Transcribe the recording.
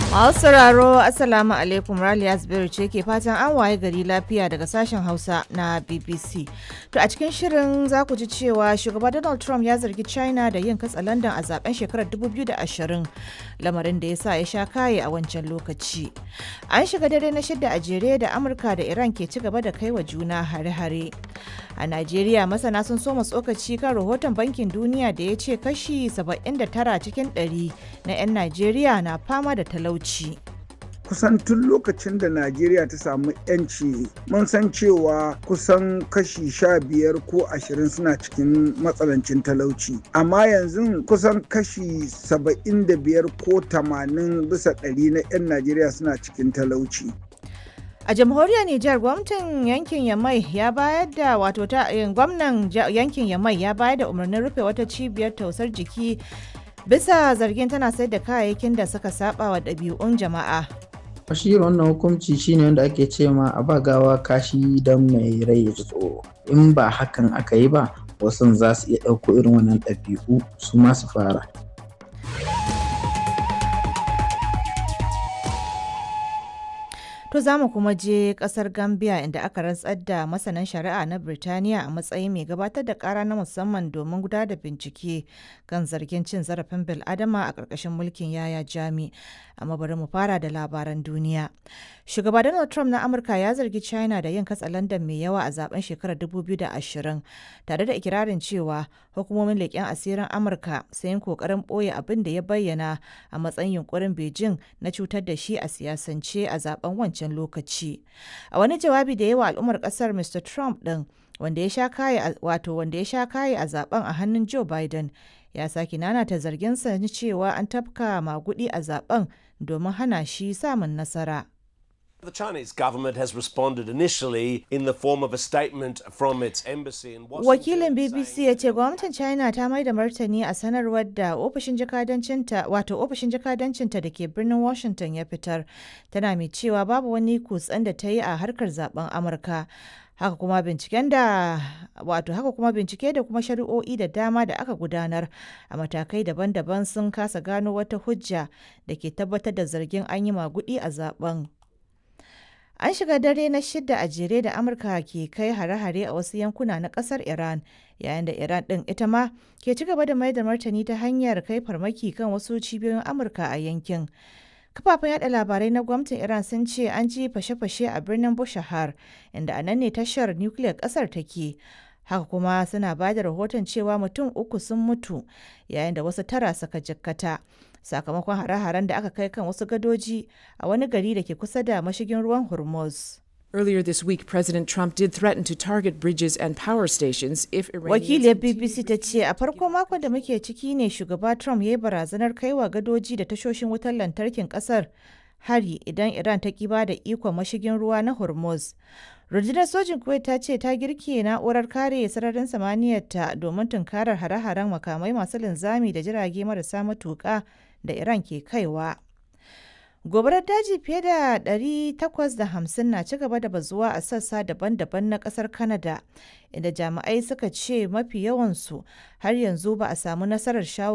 Masu sauraro Assalamu alaikum Raliya Zubairu ce ke fatan an waye gari lafiya daga sashen Hausa na BBC. To a cikin shirin za ku ji cewa shugaba Donald Trump ya zargi China da yin katsalandan a zaben shekarar 2020 lamarin da ya sa ya sha kaye a wancan lokaci. An shiga dare na shidda a jere da Amurka da Iran ke ci gaba da kai wa juna hare-hare. A Najeriya masana sun soma tsokaci kan rahoton bankin duniya da ya ce kashi 79 cikin 100 na 'yan Najeriya na fama da talauci. kusan tun lokacin da najeriya ta samu yanci mun san cewa kusan kashi sha biyar ko ashirin suna cikin matsalancin talauci amma yanzu kusan kashi saba'in da biyar ko tamanin bisa ɗari na 'yan najeriya suna cikin talauci A jamhuriyar Nijar gwamnatin yankin Yamai ya bayar da wato ta gwamnan yankin Yamai ya bayar da umarnin rufe wata cibiyar tausar jiki bisa zargin tana sayar da kayayyakin da suka saba wa ɗabi'un jama'a. shi wannan hukunci shine wanda ake ce ma a ba gawa kashi don mai rai ya ji tsoro in ba hakan aka yi ba wasu za su iya ɗauko irin wannan ɗabi'u su ma su fara To za mu kuma je kasar Gambia inda aka rantsar da masanan shari'a na Birtaniya a matsayin mai gabatar da kara na musamman domin gudanar da bincike kan zargin cin zarafin bil'adama a ƙarƙashin mulkin yaya jami. Amma bari mu fara da labaran duniya. Shugaba Donald Trump na Amurka ya zargi China da yin katsalandan mai yawa a zaben shekarar 2020 tare da ikirarin cewa hukumomin leƙen asirin Amurka sun yi ƙoƙarin ɓoye abin da ya bayyana a matsayin yunkurin Beijing na cutar da shi a siyasance a zaben wancan wancan lokaci a wani jawabi da yawa al'ummar kasar mr trump din wanda ya sha kaye wato wanda ya sha kaye a zaben a hannun joe biden ya sake nanata zarginsa na cewa an tafka magudi a zaben domin hana shi samun nasara The Chinese government has responded initially in the form of a statement from its embassy in Washington. Wakilin BBC ya ce gwamnatin China ta mai da martani a sanarwar da ofishin jakadancinta wato ofishin jakadancinta da ke birnin Washington ya fitar tana mai cewa babu wani kutsen da ta yi a harkar zaben Amurka. haka kuma binciken da wato haka kuma bincike da kuma shari'o'i da dama da aka gudanar a matakai daban-daban sun kasa gano wata hujja da ke tabbatar da zargin an yi magudi a zaben. An shiga dare na shidda a jere da Amurka ke kai hare-hare a wasu yankuna na kasar Iran, yayin da Iran ɗin ita ma ke ci gaba da mai da martani ta hanyar kai farmaki kan wasu cibiyoyin Amurka a yankin. Kafafen yada labarai na gwamnatin Iran sun ce an ji fashe-fashe a birnin Bushahar, inda a nan ne tashar nukiliyar ƙasar take. Haka kuma suna ba da rahoton cewa mutum uku sun mutu, yayin da wasu tara suka jikkata. sakamakon hare-haren da aka kai kan wasu gadoji a wani gari da ke kusa da mashigin ruwan Hormuz. Earlier this week, President Trump did threaten to target bridges and power stations if Wakiliyar BBC ta ce a farko makon da muke ciki ne shugaba Trump ya yi barazanar kaiwa gadoji da tashoshin wutar lantarkin kasar hari idan Iran ta kiba da ikon mashigin ruwa na Hormuz. Rundunar sojin Kuwait ta ce ta girke na'urar kare sararin samaniyarta domin tunkarar hare-haren makamai masu linzami da jirage marasa matuƙa da Iran ke kaiwa. Gobarar daji fiye da 850 na ci gaba da bazuwa a sassa daban-daban na kasar Canada, inda jami'ai suka ce mafi yawansu har yanzu ba a samu nasarar shawo